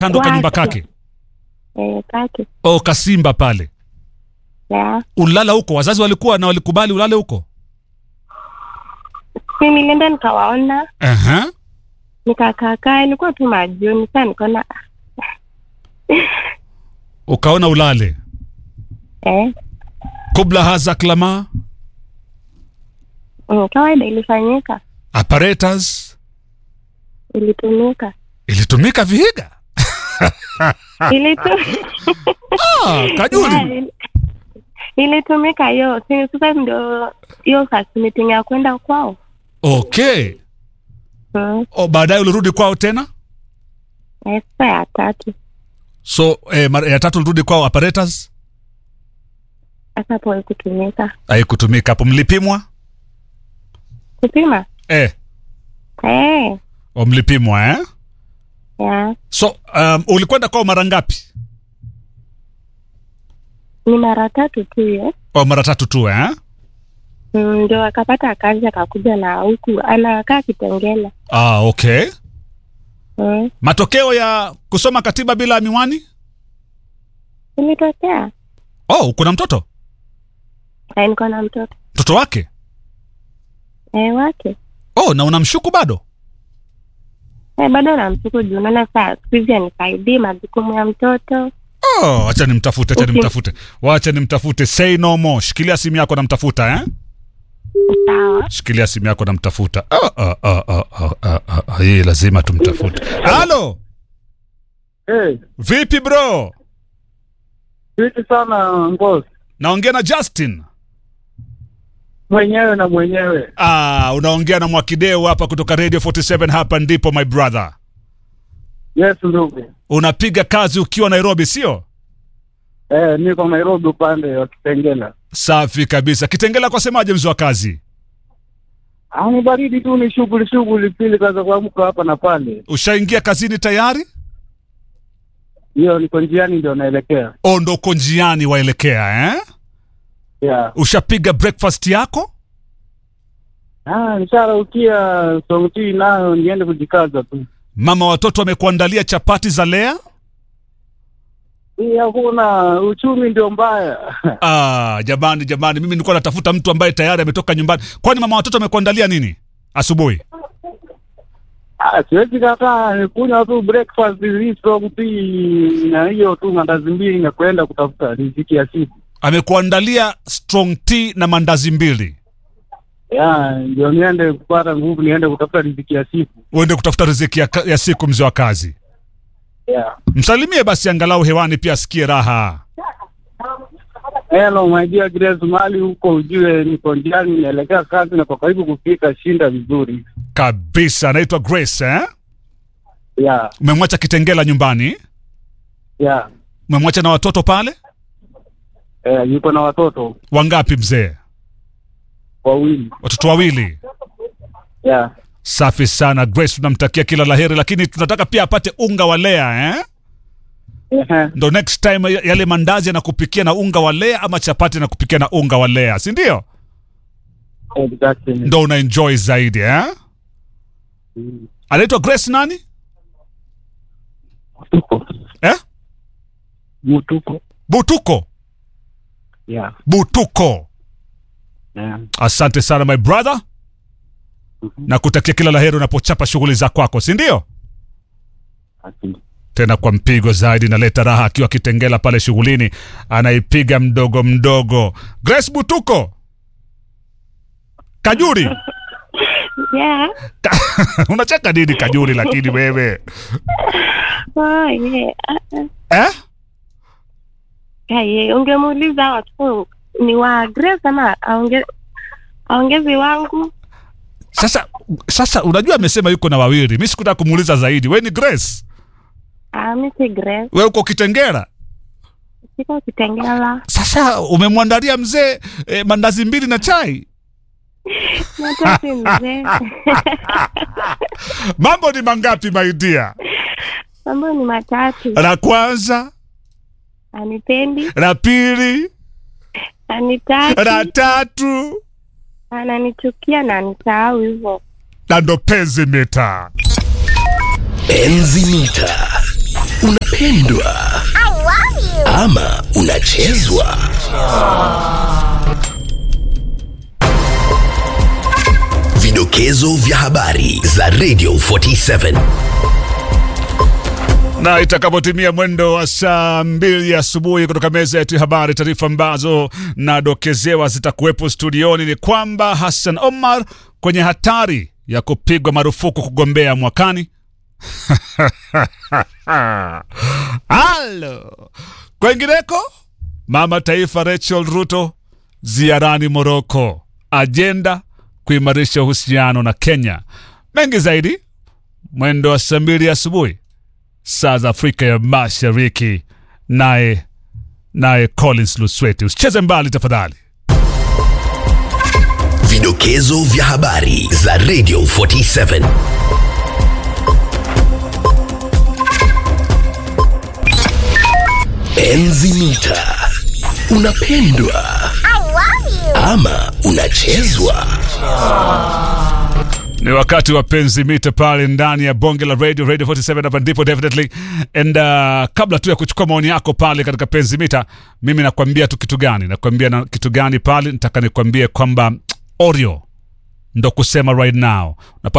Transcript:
kando ka nyumba Kwake. kake Eh, kake. o kasimba pale Ya. ulala huko wazazi walikuwa na walikubali ulale huko Mimi nilienda nikawaona, Aha. nikakaakaa, ilikuwa tu majioni. Sasa nikaona ukaona ulale eh, kubla haza klama mm, kawaida ilifanyika, apparatus ilitumika, ilitumika vihiga ilitu ah, kajuli ili- ilitumika hiyo. Si sasa ndio hiyo first meeting ya kwenda kwao. okay Mm. o, baadaye ulirudi kwao tena Eh, Sasa ya tatu so eh, mara ya tatu ulirudi kwao apparatus sasa hapo haikutumika haikutumika hapo mlipimwa kupima eh, eh, o mlipimwa eh? ya so um, ulikwenda kwao mara ngapi ni mara tatu tu hiyo. o mara tatu tu eh? Mm, ndio akapata kazi akakuja na huku anakaa Kitengela. ah, okay Mm. matokeo ya kusoma katiba bila miwani Ilitokea oh kuna mtoto Eh, niko na mtoto mtoto wake eh, wake oh na unamshuku bado eh, bado namsiku juu naona saa siku hizi anisaidii majukumu ya mtoto oh, acha nimtafute acha Okay. nimtafute wacha nimtafute say no more shikilia simu yako namtafuta eh? sawa. shikilia simu yako namtafuta ah, ah, ah, ah, ah, ah, ah, ah, hii lazima tumtafute halo Hey, vipi bro vipi sana ngozi naongea na justin mwenyewe na mwenyewe. ah, unaongea na mwakideu hapa kutoka radio 47 hapa ndipo my brother Yes ndugu. unapiga kazi ukiwa nairobi sio Eh, niko Nairobi upande wa Kitengela. safi kabisa kitengela kwa semaje mzi wa kazi Ah, ni baridi tu, ni shughuli shughuli, pili kaza kuamka hapa na pale. ushaingia kazini tayari Hiyo niko njiani ndio naelekea. o ndo uko njiani waelekea eh? Yeah. ushapiga breakfast yako Ah, nisharaukia sauti nayo niende kujikaza tu. mama watoto wamekuandalia chapati za lea Hii hakuna uchumi ndio mbaya. ah, jamani jamani mimi nilikuwa natafuta mtu ambaye tayari ametoka nyumbani kwani mama watoto amekuandalia nini asubuhi Ah, siwezi kataa, nikunywa tu breakfast hii strong tea na hiyo tu mandazi mbili na kwenda kutafuta riziki ya siku. amekuandalia strong tea na mandazi mbili Ya, ndio niende kupata nguvu, niende kutafuta riziki ya siku. uende kutafuta riziki ya, ka- ya siku mzee wa kazi Yeah. msalimie basi angalau hewani pia asikie raha Hello my dear Grace, mali huko ujue niko njiani naelekea kazi na kwa karibu kufika, shinda vizuri. kabisa anaitwa grace eh? Yeah, umemwacha kitengela nyumbani yeah. umemwacha na watoto pale Eh, yuko na watoto wangapi mzee wawili. watoto wawili Yeah. safi sana grace tunamtakia kila laheri lakini tunataka pia apate unga wa lea eh? Ehe. ndo next time ya- yale mandazi anakupikia na unga wa lea ama chapati anakupikia na unga wa lea si ndio Exactly. ndo una enjoy zaidi eh? Mm. anaitwa grace nani Mutuko. eh? Mutuko. butuko Yeah. butuko Yeah. asante sana my brother na kutakia kila laheri unapochapa shughuli za kwako si ndio Asante. tena kwa mpigo zaidi naleta raha akiwa kitengela pale shughulini anaipiga mdogo mdogo grace butuko kajuri Yeah. unacheka nini kajuri lakini wewe Oh, yeah. Ah, ah. eh? Ah, yeah. Ungemuuliza watu ni wa Grace ama aonge aongezi wangu sasa sasa unajua amesema yuko na wawili mi sikutaka kumuuliza zaidi we ni grace ah, mi si Grace, we uko kitengera siko Kitengela. sasa umemwandalia mzee eh, mandazi mbili na chai Hata si mzee. mambo ni mangapi maidia Mambo ni matatu, la kwanza anipendi, la pili la anitaki, tatu ananichukia na anisahau hivyo. na ndo penzi mita Enzi mita unapendwa ama unachezwa vidokezo vya habari za radio 47 na itakapotimia mwendo wa saa mbili asubuhi kutoka meza yetu ya habari, taarifa ambazo nadokezewa zitakuwepo studioni ni kwamba Hassan Omar kwenye hatari ya kupigwa marufuku kugombea mwakani. Halo, kwengineko, mama taifa Rachel Ruto ziarani Moroko, ajenda kuimarisha uhusiano na Kenya. Mengi zaidi mwendo wa saa mbili asubuhi saa za Afrika ya Mashariki, naye naye Collins Lusweti. Usicheze mbali tafadhali. vidokezo vya habari za radio 47 enzi mita unapendwa ama unachezwa Ni wakati wa penzi mita pale ndani ya bonge la radio radio 47 hapa ndipo definitely and uh, kabla tu ya kuchukua maoni yako pale katika penzi mita mimi nakwambia tu kitu gani nakwambia na kitu gani pale nataka nikwambie kwamba Oreo ndo kusema right now unapata